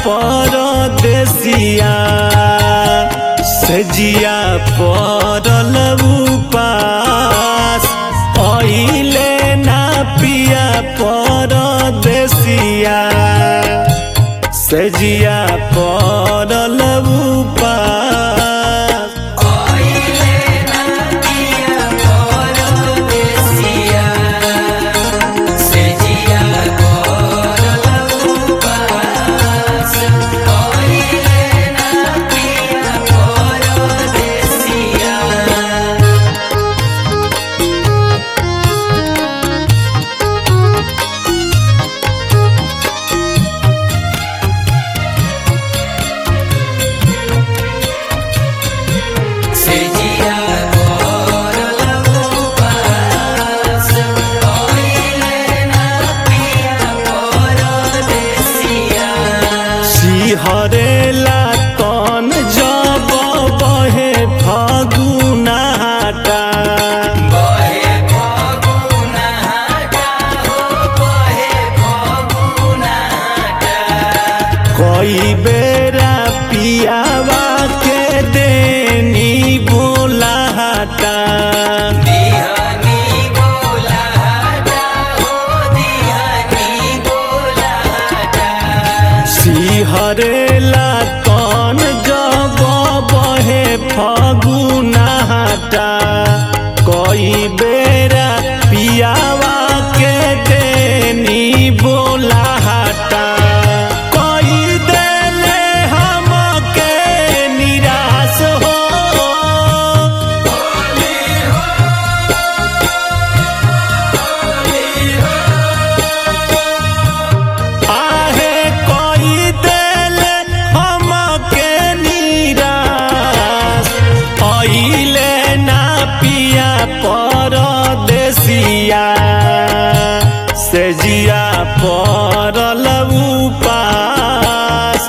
परदेसिया सजिया परल उपास अइले ना पिया परदेसिया सजिया परल उपास सिहरेला तन जब बहे फगुनाटा कई बेरा पियावा के देनी बोलाटा सिहरेला तन जब बहे फगुनाटा कई बेरा पियावा के देनी बोलाटा कई देले हमके निराश हो आहे कोई देले हमके निराश अइले ना पिया परदेसिया से जिया परल उपास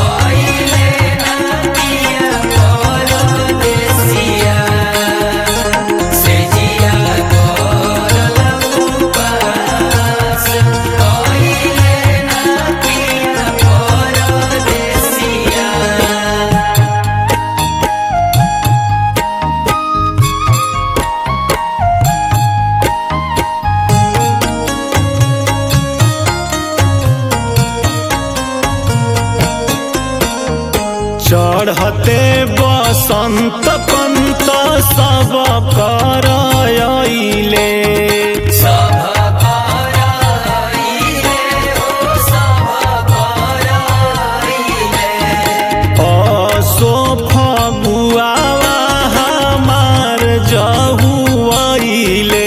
चढ़ते बसंत पंत सब करइले असो फगुआवा हमार जहुआइले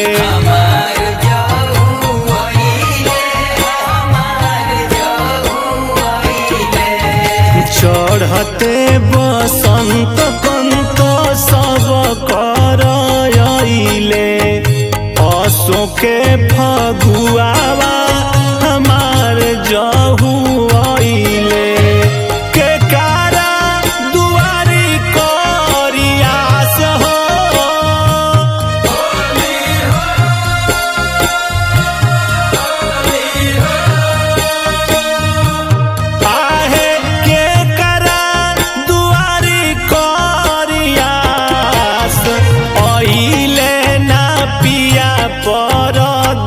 चढ़ते बसंत कंत सब करइले असो के फगुआवा हमार जहुआइले के कारा दुआरी करियास हो आहे के करा दुआरी करियास अइले ना पिया परदेसिया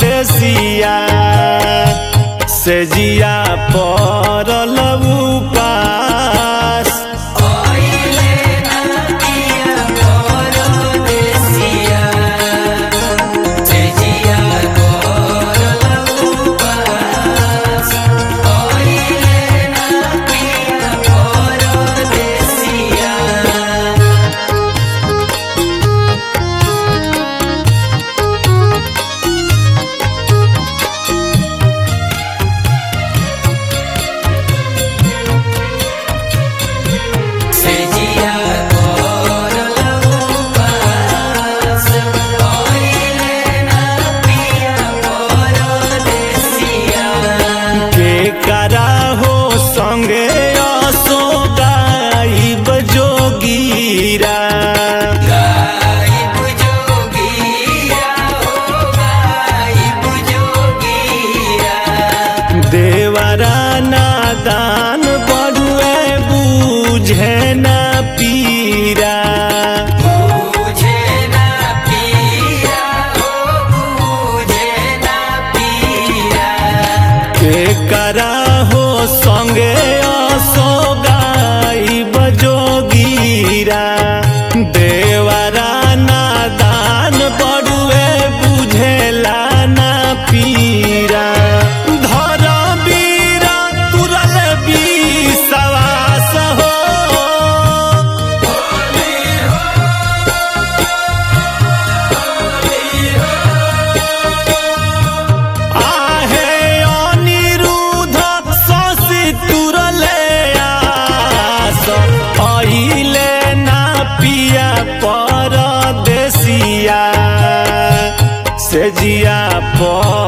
पर